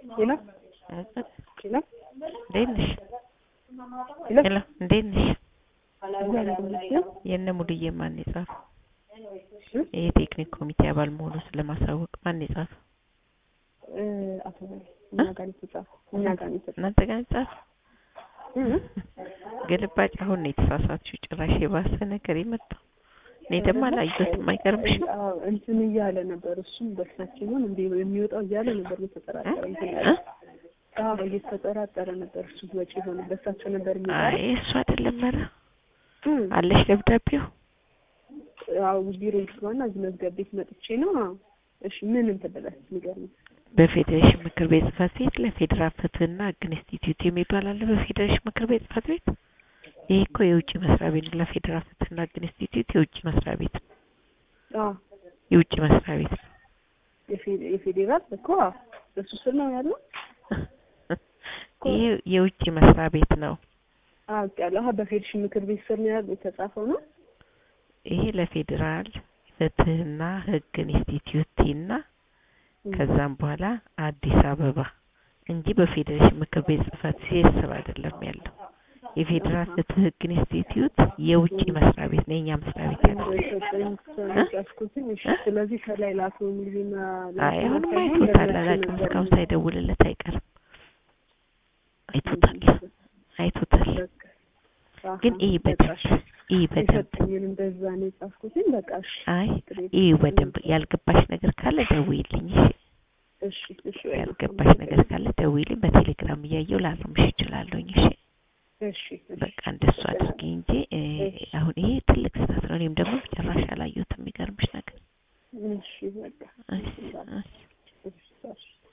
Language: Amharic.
ሄሎ ሄሎ እንዴት ነሽ? ሄሎ ሄሎ እንዴት ነሽ? እግዚአብሔር ይመስገን። የእነ ሙሉዬ ማን የጻፈው? እ? የቴክኒክ ኮሚቴ አባል መሆኑን ስለማሳወቅ ማን የጻፈው? እ፣ አቶ በላይ እኛ ጋር ነው የተጻፈው። እኛ ጋር ነው የተጻፈው። እናንተ ጋር የጻፈው? እ? ግልባጭ አሁን ነው የተሳሳትሽው። ጭራሽ የባሰ ነገር የመጣው እኔ ደግሞ አላየሁትም። አይገርምሽም? አዎ፣ እንትን እያለ ነበር እሱም በእሳቸው ይሆን እንዴ የሚወጣው እያለ ነበር እየተጠራጠረ እንትን ያለ እ? አዎ እየተጠራጠረ ነበር እሱ ወጪ ሆነ በእሳቸው ነበር አይ የሚጠራው እሱ አይደለም። ኧረ እ፣ አለሽ ደብዳቤው? አዎ ቢሮ ይግባና እዚህ መዝገብ ቤት መጥቼ ነው አዎ። እሺ ምን እንትን ብለህ ንገረኝ በፌዴሬሽን ምክር ቤት ጽህፈት ቤት ለፌዴራል ፍትህና ህግ ኢንስቲትዩት የሚባል አለ። በፌዴሬሽን ምክር ቤት ጽህፈት ቤት ይሄ እኮ የውጭ መስሪያ ቤት ነው። ለፌዴራል ፍትህና ህግ ኢንስቲትዩት የውጭ መስሪያ ቤት ነው። አዎ የውጭ መስሪያ ቤት ነው። የፌ- የፌዴራል እኮ አዎ፣ በሱ ስር ነው ያለው ይሄ የውጭ መስሪያ ቤት ነው። አዎ ያለው አዎ በፌዴሬሽን ምክር ቤት ስር ነው ያለው የተጻፈው ነው ይሄ ለፌዴራል ፍትህና ህግ ኢንስቲትዩት እና ከዛም በኋላ አዲስ አበባ እንጂ በፌዴሬሽን ምክር ቤት ጽህፈት ቤት ስር አይደለም ያለው። የፌዴራል ፍትህ ህግ ኢንስቲትዩት የውጭ መስሪያ ቤት ነው። የኛ መስሪያ ቤት ያለው ጻፍኩትኝ። እሺ ስለዚህ ከላይ ላቶ ሙሉና አይ አሁንም አይቶታል። አላውቅም እስካሁን ሳይደውልለት አይቀርም። አይቶታል አይቶታል። ግን ይህ በደንብ ይህ በደንብ የሰጠኝን እንደዛ ነው የጻፍኩትኝ። በቃ እሺ አይ ይህ በደንብ ያልገባሽ ነገር ካለ ደውይልኝ። እሺ እሺ እሺ ያልገባሽ ነገር ካለ ደውይልኝ። በቴሌግራም እያየሁ ላርምሽ እችላለሁኝ። እሺ እሺ እሺ በቃ እንደሱ አድርጊ እንጂ እ፣ አሁን ይሄ ትልቅ ስህተት ነው። እኔም ደግሞ ጭራሽ አላየሁትም። የሚገርምሽ ነገር እሺ በቃ እሺ እሺ እሺ እሺ